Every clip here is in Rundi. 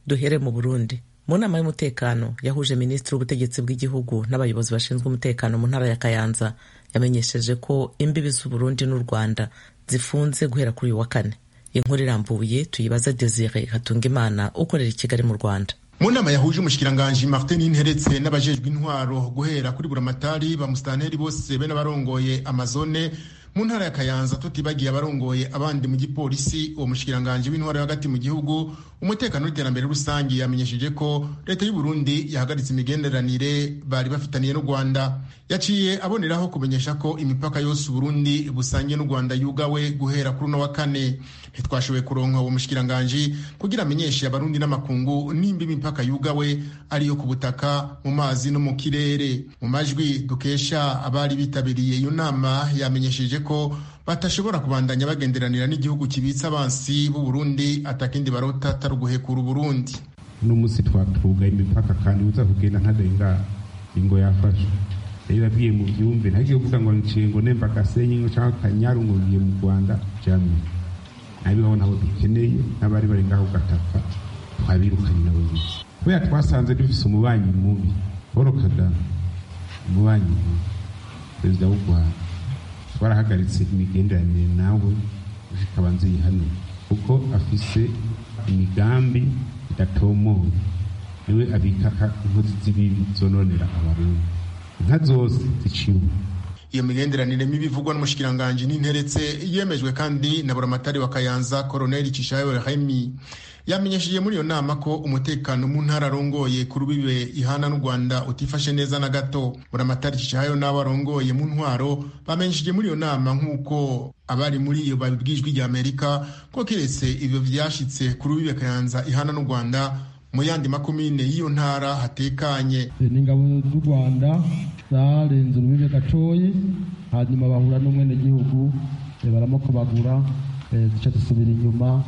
duhere mu burundi mu nama y'umutekano yahuje minisitiri w'ubutegetsi bw'igihugu n'abayobozi bashinzwe umutekano mu ntara ya kayanza yamenyesheje ko imbibi z'uburundi n'u rwanda zifunze guhera kuri uyu wa kane inkuru irambuye tuyibaza desire hatungimana ukorera i kigali mu rwanda mu nama yahuje umushikiranganji martin interetse n'abajejwe intwaro guhera kuri buramatari ba musitanteri bose be n'abarongoye amazone mu ntara ya kayanza tutibagiye abarongoye abandi mu gipolisi uwo mushikiranganji w'intwaro hagati mu gihugu umutekano n'iterambere rusange yamenyesheje ko leta y'u Burundi yahagaritse imigenderanire bari bafitaniye n'u Rwanda yaciye aboneraho kumenyesha ko imipaka yose Burundi busangiye n'u Rwanda yugawe guhera kuri uno wa kane ntitwashoboye kuronka uwo mushikiranganji kugira amenyeshe abarundi n'amakungu nimba imipaka yugawe ariyo ku butaka mu mazi no mu kirere mu majwi dukesha abari bitabiriye iyo nama yamenyesheje ko batashobora kubandanya bagenderanira n'igihugu kibitse abansi b'u Burundi atakindi barota atari uguhekura Burundi uno munsi twatugaye imipaka kandi uza kugenda ntarenga ingo yafashe rero yabwiye mu byumve ntagiye kuvuga ngo nciye ngo nemba gasenyi ngo cyangwa kanyaru ngo ngiye mu Rwanda jamwe nabibaho nabo dukeneye n'abari bari ngaho gatapfa twabirukanye nabo biki kubera twasanze dufise umubanyi mubi Paul Kagame umubanyi mubi perezida w'u Rwanda twarahagaritse imigenderanire nawe zikaba nziyihanira kuko afise imigambi idatomoye niwe abika inkozi z'ibibi zononera abarundi inka zose ziciwe iyo migenderanire mibi ivugwa n'umushikiranganji n'interetse yemejwe kandi na buramatari wa kayanza koroneli cishayo remi yamenyesheje muri iyo nama ko umutekano mu ntara arongoye ku rubibe ihana n'u rwanda utifashe neza na gato buramatari cishayo n'abo arongoye mu ntwaro bamenyesheje muri iyo nama nk'uko abari muri iyo babibwijwe rya amerika ko keretse ibyo vyashitse ku rubibe kayanza ihana n'u rwanda mu yandi makomine y'iyo ntara hatekanye n'ingabo z'u rwanda zarenze urubibe gatoyi hanyuma bahura n'umwenegihugu baramukobagura zica zisubira inyuma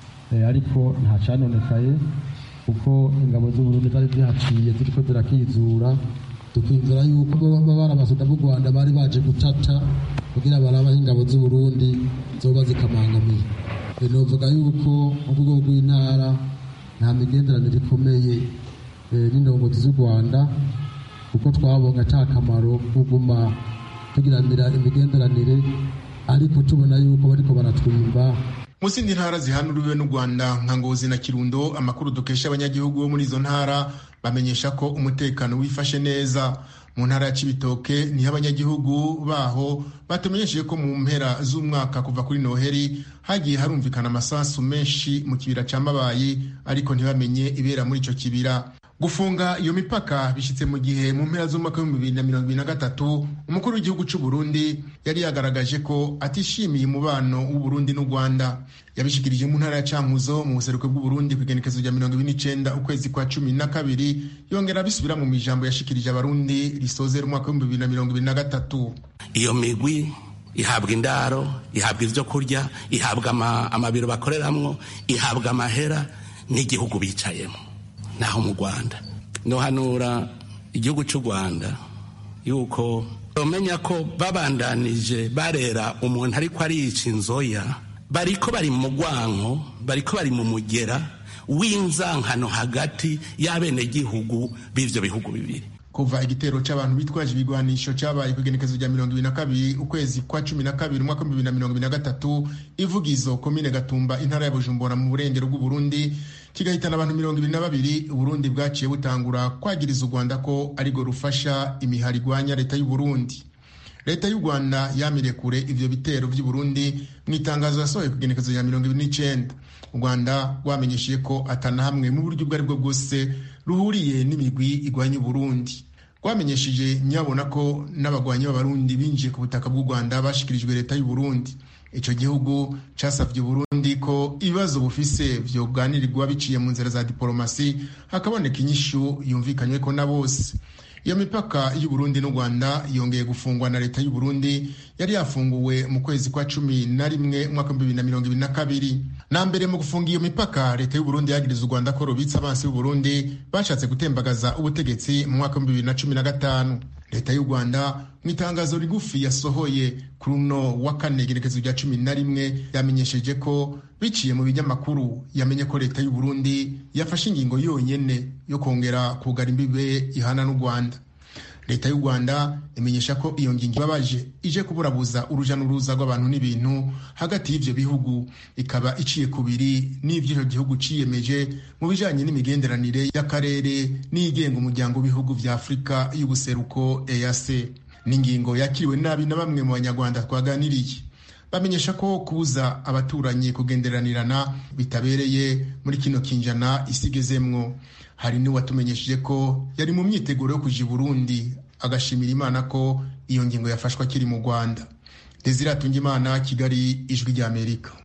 ariko nta canonekaye kuko ingabo z'uburundi zari zihaciye ziriko zirakizura tukwinzira yuko baba barabasuda b'u rwanda bari baje gutata kugira barabaho ingabo z'uburundi zoba zikamangamiye novuga yuko mu rwego rw'intara nta migenderanire ikomeye n'indongozi z'u rwanda kuko twabonye ata kamaro kuguma tugiranira imigenderanire ariko tubona yuko bariko baratwimba mu zindi ntara zihanuriwe n'u rwanda nka ngozi na kirundo amakuru dukesha abanyagihugu bo muri izo ntara bamenyesha ko umutekano wifashe neza mu ntara ya cibitoke niho abanyagihugu baho batumenyesheje ko mu mpera z'umwaka kuva kuri noheri hagiye harumvikana amasasu menshi mu kibira ca mabayi ariko ntibamenye ibera muri ico kibira gufunga iyo mipaka bishyitse mu gihe mu mpera z'umwaka w'ibihumbi bibiri na mirongo ibiri na gatatu umukuru w'igihugu cy'u Burundi yari yagaragaje ko atishimiye umubano w'uburundi n'u rwanda yabishikirije mu ntara ya cankuzo mu buseruko bw'uburundi ku igenekezo rya mirongo ibiri n'icenda ukwezi kwa cumi na kabiri yongera abisubira mu ijambo yashikirije abarundi risozera umwaka w'ibihumbi bibiri na mirongo ibiri na gatatu iyo migwi ihabwa indaro ihabwa ibyo kurya ihabwa amabiro bakoreramwo ihabwa amahera n'igihugu bicayemo naho mu rwanda nohanura igihugu cy'u rwanda yuko bamenya ko babandanije barera umuntu ariko ariyica inzoya bariko bari mu mugwanko bariko bari mu mugera w'inzankano hagati y'abenegihugu b'ivyo bihugu bibiri kuva igitero c'abantu bitwaje ibigwanisho cabaye ku igenekezo rya mirongo ibiri na kabiri ukwezi kwa cumi na kabiri umwaka w'ibihumbi bibiri na mirongo ibiri na gatatu ivugizo komine gatumba intara ya bujumbura mu burengero bw'uburundi kigahitana abantu mirongo ibiri na babiri uburundi bwaciye butangura kwagiriza u rwanda ko arirwo rufasha imihari igwanya leta y'uburundi leta y'u rwanda yamiriye kure ivyo bitero vy'uburundi mu itangazo yasohoye ku igenekezo rya mirongo ibiri n'icenda u rwanda rwamenyesheje ko atana hamwe mu buryo ubwo ari bwo bwose ruhuriye n'imigwi igwanya uburundi rwamenyesheje nyabona ko n'abagwanyi b'abarundi binjiye ku butaka bw'u rwanda bashikirijwe leta y'uburundi ico gihugu casavye uburundi ko ibibazo bufise vyoganirirwa biciye mu nzira za diporomasi hakaboneka inyishu yumvikanyweko na bose iyo mipaka y'uburundi n'u rwanda yongeye gufungwa na leta y'uburundi yari yafunguwe mu kwezi kwa cumi na rimwe umwaka w'ibihumbi bibiri na mirongo ibiri na kabiri na mbere mu gufunga iyo mipaka leta y'uburundi yagiriza u rwanda ko rubitse abansi b'uburundi bashatse gutembagaza ubutegetsi mu mwaka w'ibihumbi bibiri na cumi na gatanu leta y'u rwanda mu itangazo rigufi yasohoye kuri uno wa kane igerekezo rya cumi na rimwe yamenyesheje ko biciye mu binyamakuru yamenye ko leta y'u burundi yafashe ingingo yonyene yo kongera kugara imbibe ihana n'u rwanda leta y'u rwanda imenyesha ko iyo ngingo ibabaje ije kuburabuza uruja n'uruza rw'abantu n'ibintu hagati y'ivyo bihugu ikaba iciye kubiri n'ivyo ico gihugu ciyemeje mu bijanye n'imigenderanire y'akarere n'igenga umuryango w'ibihugu vya afurika y'ubuseruko eac n'ingingo yakiriwe nabi na bamwe mu banyarwanda twaganiriye bamenyesha ko kubuza abaturanyi kugenderanirana bitabereye muri kino kinjana isigezemwo hari n'uwatumenyesheje ko yari mu myiteguro yo kuja i burundi agashimira imana ko iyo ngingo yafashwe akiri mu rwanda desire atungimana kigali ijwi ry'amerika